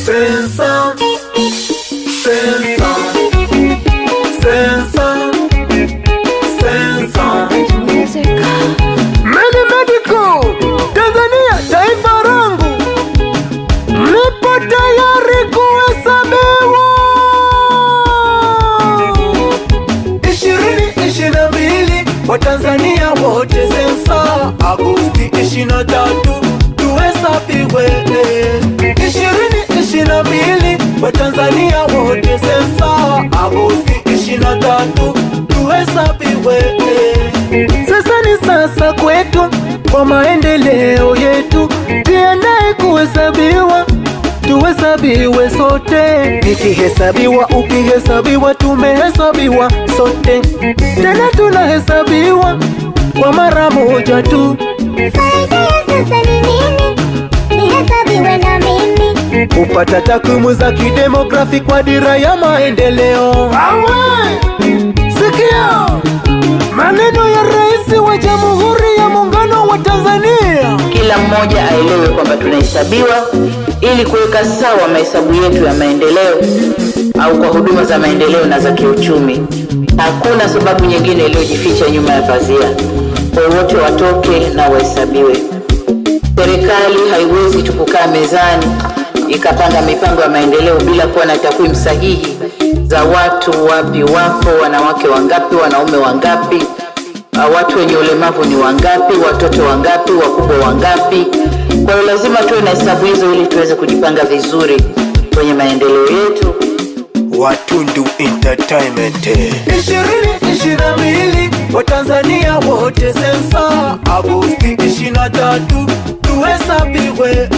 Sensa, sensa, sensa, sensa. Medi Medical, Tanzania, taifa langu, nipo tayari kuhesabiwa. ishirini ishirini na mbili Watanzania wote sensa, Agosti ishirini na tatu tuhesabiwe. ishirini ishirini na mbili Watanzania wote sensa, Agosti ishirini na tatu tuhesabiwe. Sasa ni sasa kwetu kwa maendeleo yetu, tuendae kuhesabiwa tuhesabiwe sote, nikihesabiwa, ukihesabiwa, tumehesabiwa sote, tena tunahesabiwa kwa mara moja tu. Faida ya sasa ni nini? Nihesabiwe na mimi. kupata takwimu za kidemografi kwa dira ya maendeleo. Awe, sikia maneno ya Rais wa Jamhuri ya Muungano wa Tanzania. kila mmoja aelewe kwamba tunahesabiwa ili kuweka sawa mahesabu yetu ya maendeleo au kwa huduma za maendeleo na za kiuchumi. Hakuna sababu nyingine iliyojificha nyuma ya pazia. Kwa hiyo wote watoke na wahesabiwe. Serikali haiwezi tu kukaa mezani ikapanga mipango ya maendeleo bila kuwa na takwimu sahihi za watu wapi wapo, wanawake wangapi, wanaume wangapi, Uh, watu wenye ulemavu ni wangapi, watoto wangapi, wakubwa wangapi. Kwa hiyo lazima tuwe na hesabu hizo ili tuweze kujipanga vizuri kwenye maendeleo yetu. Watundu Entertainment. ishirini ishirini na mbili Watanzania wote sensa, Agosti ishirini na tatu tuhesabiwe.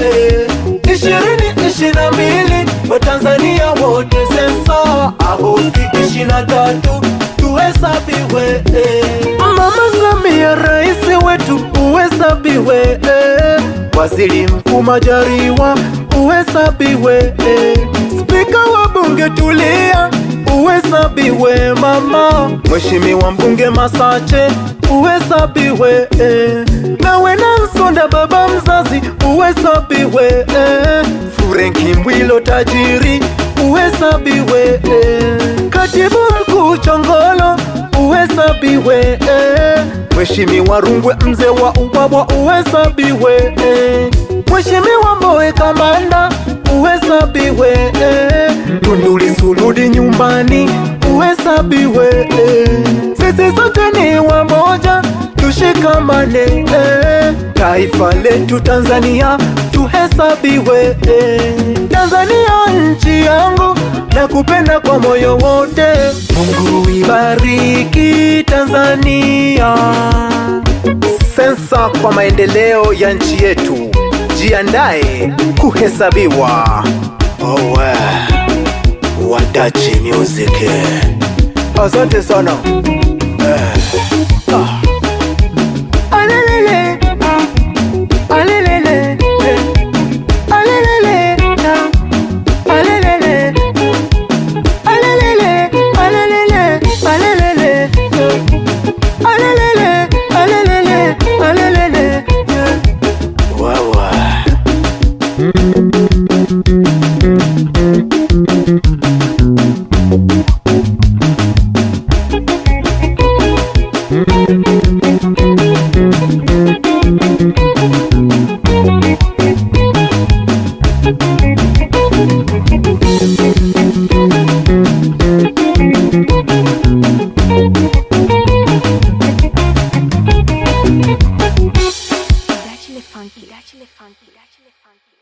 ishirini ishirini na mbili Watanzania wote sensa, Agosti ishirini na tatu tuhesabiwe. Mama Samia rais wetu uhesabiwe. Waziri Mkuu Majaliwa uhesabiwe. Spika wa bunge tulia uhesabiwe mama. Mheshimiwa mbunge Masache uhesabiwe. Nawe Nansonda baba mzazi uhesabiwe. Furenki Mwilo tajiri uhesabiwe. Katibu mkuu Chongolo uhesabiwe. Mheshimiwa Rungwe mzee wa ubwabwa uhesabiwe. Mheshimiwa Mbowe Kamanda uhesabiwe. Tunduli Suludi nyumbani uhesabiwe. Sisi sote ni wamoja, tushikamane. Taifa letu Tanzania tuhesabiwe. Tanzania nchi yangu na kupenda kwa moyo wote. Mungu ibariki Tanzania. Sensa kwa maendeleo ya nchi yetu, jiandae kuhesabiwa. Owe Wadachi Music, asante sana eh. ah. Alelele, ah. Alelele, eh. Alelele, ah. Alelele, alelele, alelele, alelele, eh. Alelele, alelele, alelele, eh. Wawa. Actually funky. Actually funky. Actually funky.